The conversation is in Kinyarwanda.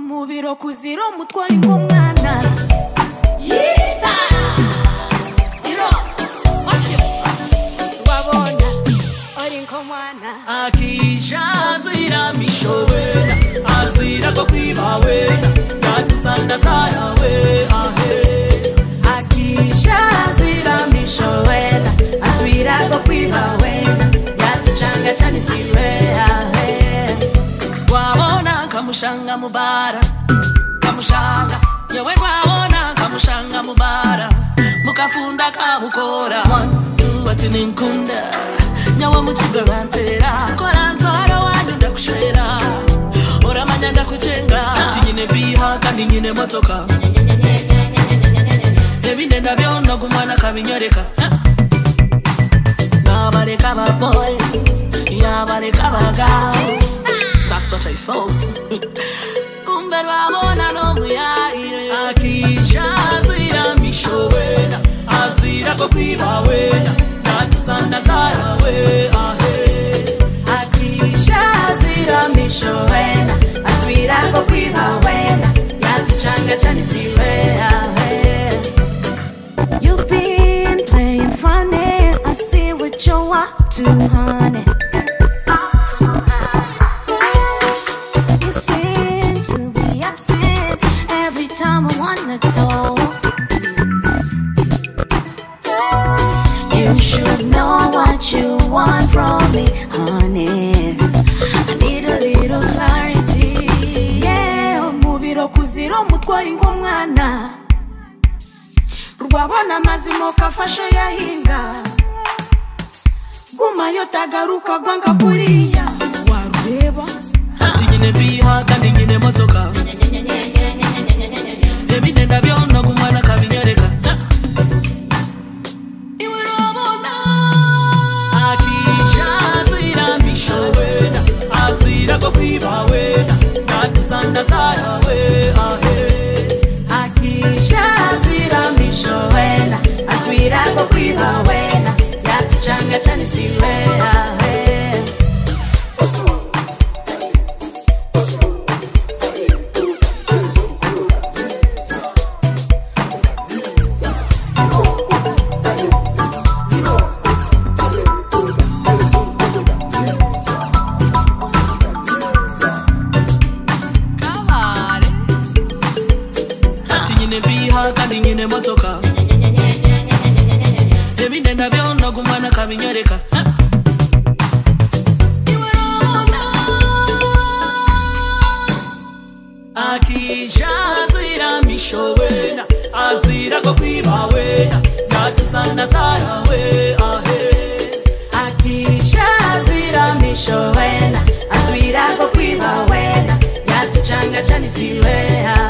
mu biro kuzira umutwari nk'umwana yita iro osyo wabona uri nk'umwana akisha azwira misho wena azwira ko kwiba wena yadusanga zara we ahe akisha azwira misho wena azwira ko kwiba wena yatucanga cyane si we ahe wabona kamushanga mubara kamushanga yewe wabona kamushanga mubara mukafunda kahukora watininkunda nyawe mukigarantera koranzara wanyu ndakushera oramanya ndakucenga ati nyine biha kandi nyine motoka ebinenda byonna gumwana kabinyoreka nabaleka ba boys yabaleka ba girls That's what I thought. Kumbe rwabona n'omuyaye akija azwira misho wena azwira ko kwiba wena natusanda zara we ahe akisha azwira misho wena azwira ko kwiba wena yatucanga cyane si we ahe You've been playing funny. I see what you want to, honey. You seem to be absent every time I wanna talk. You should know what you want from me, honey. I need a little clarity. Yeah, umubiro kuzira umutwari nk'umwana. rwabona amazima ukafasha yahinga gumayo tagaruka banga kuriya warureba ati nyine biha kandi nyine motoka ebinenda byonna gumwana kabinyereka iwe urabona akija azwira misho wena azwira ko kwiba wena natusanda zara we ahe akisha azwira misho wena azwira ko kwiba wena yatucanga cyane si we ahe kabare ati nyine biha kandi nyine motoka ebinenda byonna gumwana kabinyoreka akija azwira misho wena azwira ko kwiba wena natusanda zara we ahe akisha azwira misho wena azwira ko kwiba wena yatucanga cyane si we ahe